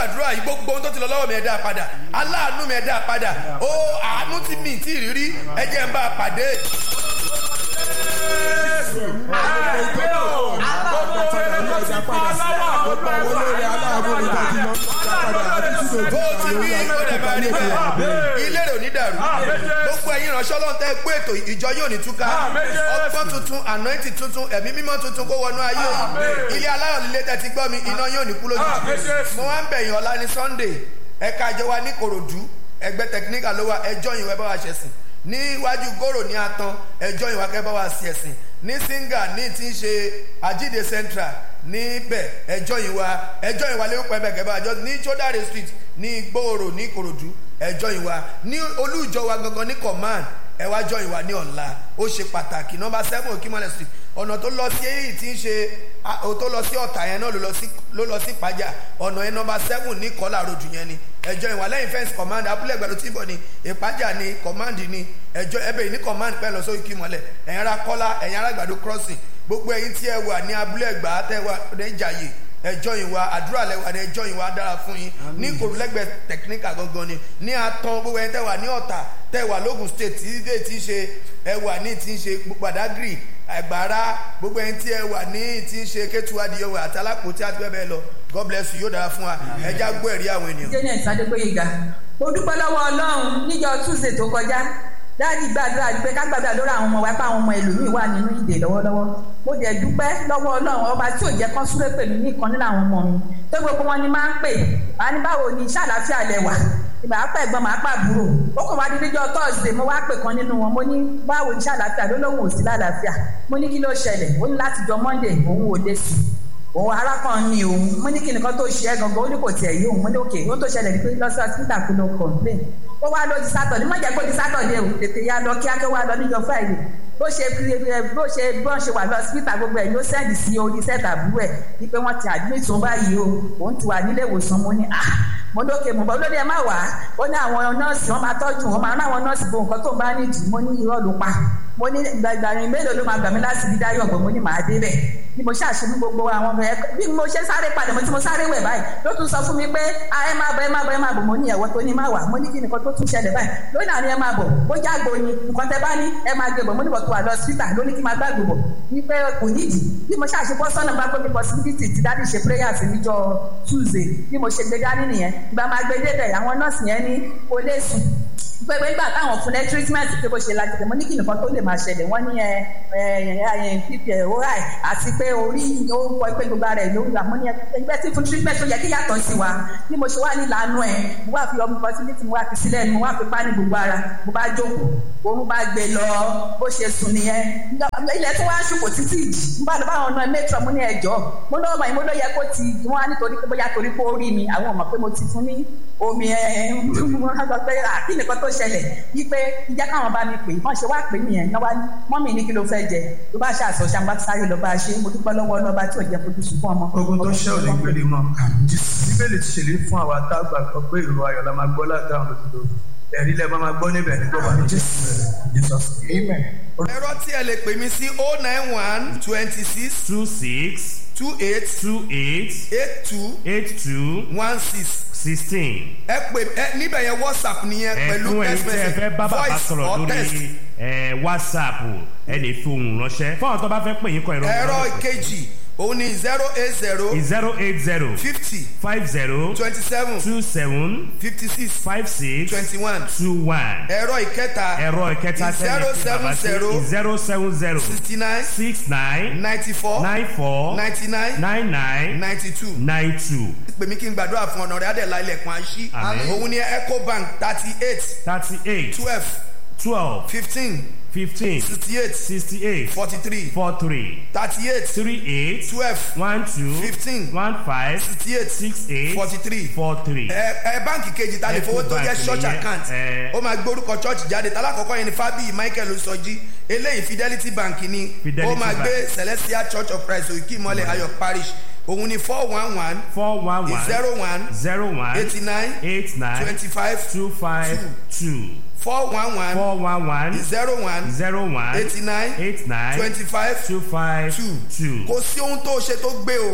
gbàdúrà yìí gbogbo ohun tó ti lọ lọ́wọ́ mi ẹ̀ dá padà aláàánú mi ẹ̀ dá padà ó àánú tí mi tí ì rírí ẹ jẹ́ ń bá a pàdé. bó o ti wí ó dẹ̀ máa rí bẹ́ẹ̀ ilé rẹ̀ ò ní dàrú gbogbo ẹ̀yin ìránṣẹ́ ọlọ́run tẹ́ gbé ètò ìjọ yóò ní túká ọgbọ́n tuntun anointing tuntun ẹ̀mí mímọ́ tuntun kó wọnú ayé o ilé aláyọ̀ líle tẹ́ ti gbọ́ mi iná yóò ní kú lójú mo wá ń bẹ̀yìn ọ̀la ní sunday ẹ̀ka ìjọ wa ní korodu ẹgbẹ́ technical ló wà ẹjọ́ yìí wẹ́ bá wa ṣẹ̀sìn níwájú gòrò ní atan ẹjọ́ yìí wá kẹ́ bá wa sí ẹ̀sìn ní singa ní ti ń ṣe àjíde central níbẹ̀ ẹjọ́ yìí wá ẹjọ́ yìí wá lé pẹ́ bẹ́ẹ̀ kẹ́bà àjọ ní chodare street ní gbòòrò ní korodu ẹjọ́ yìí wá ní olú ìjọ wa gangan ní command ẹ wá jọ ìwà ní ọ̀la ó ṣe pàtàkì nọmba seven okimole street ọ̀nà tó lọ sí èyí tí ń ṣe tó lọ sí ọ̀tà yẹn náà ló lọ sí pàjá ọ̀nà yẹn nọmba seven ní kọ́là road yẹn ni ẹjọ́ ìwà lẹ́yìn fẹ́ǹsì command abúlé ẹgbẹ̀rún tí ń bọ̀ ni ìpàjà ni command ni ẹjọ́ ẹbẹ̀ yìí ní command pẹ́ lọ sórí kímọ̀lẹ̀ ẹ̀yin ara kọ́lá ẹ̀yin ara gbàdo crossing gbogbo ẹ̀yin tí ẹ wà ní abúlé ẹgbàá tẹ́ wà ní ìjàyè ẹjọ́ yìí wa àdúrà lẹ́wà ní ẹjọ́ yìí wa dára fún yín ní kòrúlẹ́gbẹ̀ẹ́ technical gangan ni ní atán gbogbo ẹni tẹ́ wà ní ọ̀tà tẹ́ wà lógun state tí ilé ti ń ṣe ẹ wà ní ti ń ṣe gbàdágìrì àgbàrá gbogbo ẹni tí ẹ wà ní ti ń ṣe kétuwádìí ọwọ́ àti alápòtí àti bẹ́ẹ̀ bẹ́ẹ̀ lọ god bless you yóò dára fún wa ẹja gbọ́ ẹ̀rí àwọn ènìyàn. janet adégbòyega mo dúpẹ́ lọ́wọ́ ọlọ́run níjọ tuesday tó kọjá dáàdi gbàdúrà pé ká gbàdúrà lórí àwọn ọmọ wa pé àwọn ọmọ ẹlòmíì wà nínú ìdè lọ́wọ́lọ́wọ́ mo dẹ̀ dúpẹ́ lọ́wọ́ ọlọ́run ọba tí ò jẹ́ kán súré pẹ̀lú ní ìkan nínú àwọn ọmọ mi tó gbogbo wọn ni máa ń pè wá ní báwo ni iṣẹ́ àlàáfíà lẹ wà ìgbà apá ẹ̀gbọ́n màá pa àbúrò ó kàn wá di níjọ́ thursday mo wá pè kan nínú wọn mo ní báwo ni iṣẹ́ àlàáfíà ló lóun ò sí lálàáfíà mo ní kí ló ṣẹlẹ̀ ó ní láti jọ monday òun ò dé sí òun arákùnrin ni òun mo ní kí nìkan tó ṣe é gangan ó ní kò tiẹ̀ yé òun mo ní òkè ó tó ṣẹlẹ̀ ní pé lọ́sọ̀ hospital kò lọ complain ó wá lọ di sátọ̀dé má jẹ́ kó di sátọ̀dé o tètè ya lọ kíákẹ́ wá lọ níjọ friday bó ṣe bó ṣe bó ṣe wà lọ hospital gbogbo ẹ̀ ló sẹ́ẹ̀dì sí orí sẹ́ẹ̀tà àbúrò ẹ̀ ní pé wọ́n ti admit òun báyìí o òun ti wà nílé ìwòsàn mo ní ah mo lókè mo bọ́ lórí ẹ má wá ó ní àwọn nọ́ọ̀sì wọn máa tọ́jú wọn máa ná àwọn nọ́ọ̀sì bo nǹkan tó ń bá nídìí mo ní irọ́ ló pa mo ní gbàgbàrin mélòó ló máa gbà mí láti bí dáyọ̀ gbọ́ mo ní màá dé bẹ̀ bí mo ṣàṣe ní gbogbo àwọn ọmọ ẹ bí mo ṣe sáré padà mo tí mo sáré wẹ̀ báyìí ló tún sọ fún mi pé ẹ má bọ̀ ẹ má bọ̀ ẹ má bọ̀ mo ní ẹ̀wọ́ tó ní má wà mo ní kí nìkan tó tún ṣẹlẹ̀ báyìí lónìí àní ẹ má bọ̀ bó jágbo ni nǹkan tẹ bá ní ẹ má gbé bọ̀ mo ní bọ̀ tó wà lọ síta ló ní kí má gbàgbé bọ̀ wípé kò nídìí bí mo ṣàṣe bọ́ sọ́nà bá gbé possibility ti dáàdì ṣe prayer sí níjọ́ tuesday bí mo ṣe gbé dání nìyẹn ìgbà máa gbé débẹ̀ àwọn nọ́ọ̀sì yẹn ní kò lè sùn pẹpẹ nígbà táwọn fún ẹ treatment pé bó ṣe lajẹ mo ní kí nìkan tó lè máa ṣẹlẹ̀ wọ́n ní ẹ ẹ pp oral àti pé orí ó kọ pé gbogbo ara ẹ ló wà mo ní ẹgbẹ́ tí fún treatment tó yẹ kí yàtọ̀ sí wa bí mo ṣe wà ní ìlànà ẹ mo wá fi ọmọ facility mo wá fi sílẹ̀ mo wá fi pa ní gbogbo ara mo bá jókòó òun bá gbé lọ bó ṣe sùn nìyẹn ilẹ̀ tó wá ń ṣùkò títí ìjì mo bá lọ bá àwọn ọ̀nà mẹ́tọ̀ mo ní ẹ̀jọ́ mo ní ọmọ yìí mo ló yẹ kó ti wọ́n á nítorí pé bóyá torí pé ó rí mi àwọn ọmọ pé mo ti fún ní omi ẹ̀ wọ́n á sọ pé àkí nìkan tó ṣẹlẹ̀ wípé ìjẹ́ káwọn bá mi pè wọ́n ṣe wá pè nìyẹn náà wá ní mọ́mì ní kí ló fẹ́ jẹ ló bá ṣe àṣọ ṣàǹgbá sáré lọ bá a ṣe mo dúpẹ́ lọ́wọ́ lọ́ba tí ò jẹ́ fojú sùn fún ọmọ. ogun tó ṣẹ́ ò ní gbélé mọ́ bíbélì ti ṣèlérí fún àwa tá a gbàgbọ́ pé ìró ayọ̀ la máa gbọ́ látàwọn òdodo ẹ̀rí lẹ́ máa gbọ́ níbẹ̀ ní gbọ́dọ̀ ní jésù jesus amen. ẹ̀rọ tí ẹ lè pè mí sí o nine one twenty six two six two eight two eight eight two eight two one six sixteen. ẹ pè ẹ níbẹ̀ yẹn whatsapp nìyẹn pẹ̀lú ẹ̀fún ẹ̀yin text tí ẹ message fẹ́ bá bàbá voice sọ̀rọ̀ or text. lórí ẹ̀, whatsapp ẹ lè fi ohùn ránṣẹ́ fún àwọn tó bá fẹ́ pè yín kọ ìrọ̀ ẹ̀rọ kejì òun ni zero eight zero zero eight zero fifty five zero twenty seven two seven fifty six five six twenty one two one ẹ̀rọ ìkẹta ẹ̀rọ ìkẹta zero tẹ́lẹ̀ fún seven bàbá sí zero zero seven zero sixty nine six nine ninety four nine four ninety nine nine nine ninety two nine two pè mí kí n gbàdúrà fún ọ̀nà rẹ̀ adẹ̀lá ilẹ̀kùn àṣì Àmín. òun ni ecobank thirty eight thirty eight twelve twelve fifteen fifteen sixty eight sixty eight forty three four three thirty eight three eight twelve one two Fifteen. one five sixty eight six eight forty three four three. ẹ ẹ báǹkì kejì ta lè fowó tó jẹ́ Ecobank church nìyẹn, account ẹ. ó máa gbórúkọ church jáde talákọ̀ọ́kọ́ yẹn ni fábíyì michael sọjí eléyìí fidelity bank ni Fidelity ó máa Bank. gbé celestial church of christ òkè ìmọ̀lẹ̀ ayọ̀ parish òun ni four one one four one one zero one zero one eighty nine eight nine twenty five two five two four one one four one one zero one zero one eighty nine eight nine twenty five two five two two. kò sí ohun tó ṣe tó gbé o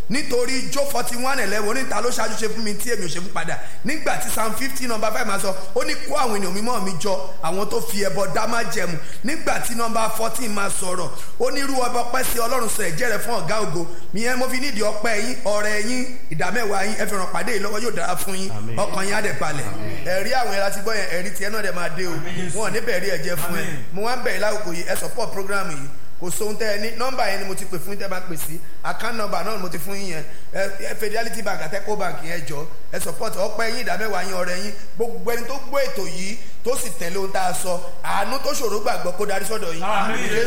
nítorí jó forty one eleven oníta ló ṣáájú ṣe fún mi tí èmi ò ṣe fún padà nígbà tí psalm fifty number five máa sọ ó ní kó àwọn ènìyàn mímọ́ mi jọ àwọn tó fi ẹbọ dá má jẹmu nígbà tí number fourteen máa sọ̀rọ̀ ó ní irú ọba ọpẹ́ sí ọlọ́run sọ ẹ̀jẹ̀ rẹ̀ fún ọ̀gá ògo ìyẹn mo fi nídìí ọpẹ́ yín ọrẹ yín ìdámẹ́wàá yín ẹ fi ràn pàdé yìí lọ́wọ́ yóò dára fún yín Àmín. ọkàn yín á dẹ̀ balẹ̀ ẹ̀rí àwọn ẹ̀rá ti gbọ́ yẹn ẹ̀rí tiẹ̀ náà dẹ̀ máa dé o wọn ò ní bẹ̀rí ẹ̀jẹ̀ fún ẹ mo wá ń bẹ̀rẹ̀ lákòókò yìí ẹ support program yìí kò sóhun tẹ́ ẹ ní nọ́mbà yẹn ni mo ti pè fún yín tẹ́ bá pè sí account number náà ni mo ti fún yín yẹn ẹ ẹ fidelity bank àtẹ́kọ́ bank yẹn jọ ẹ support ọpẹ́ yín ìdámẹ́wàá yín ọrẹ yín gbogbo ẹni tó gbọ́ ètò yìí tó sì tẹ̀lé ohun tá a sọ àánú tó ṣòro gbàgbọ́ kó darí sọ́dọ̀ yín Àmín.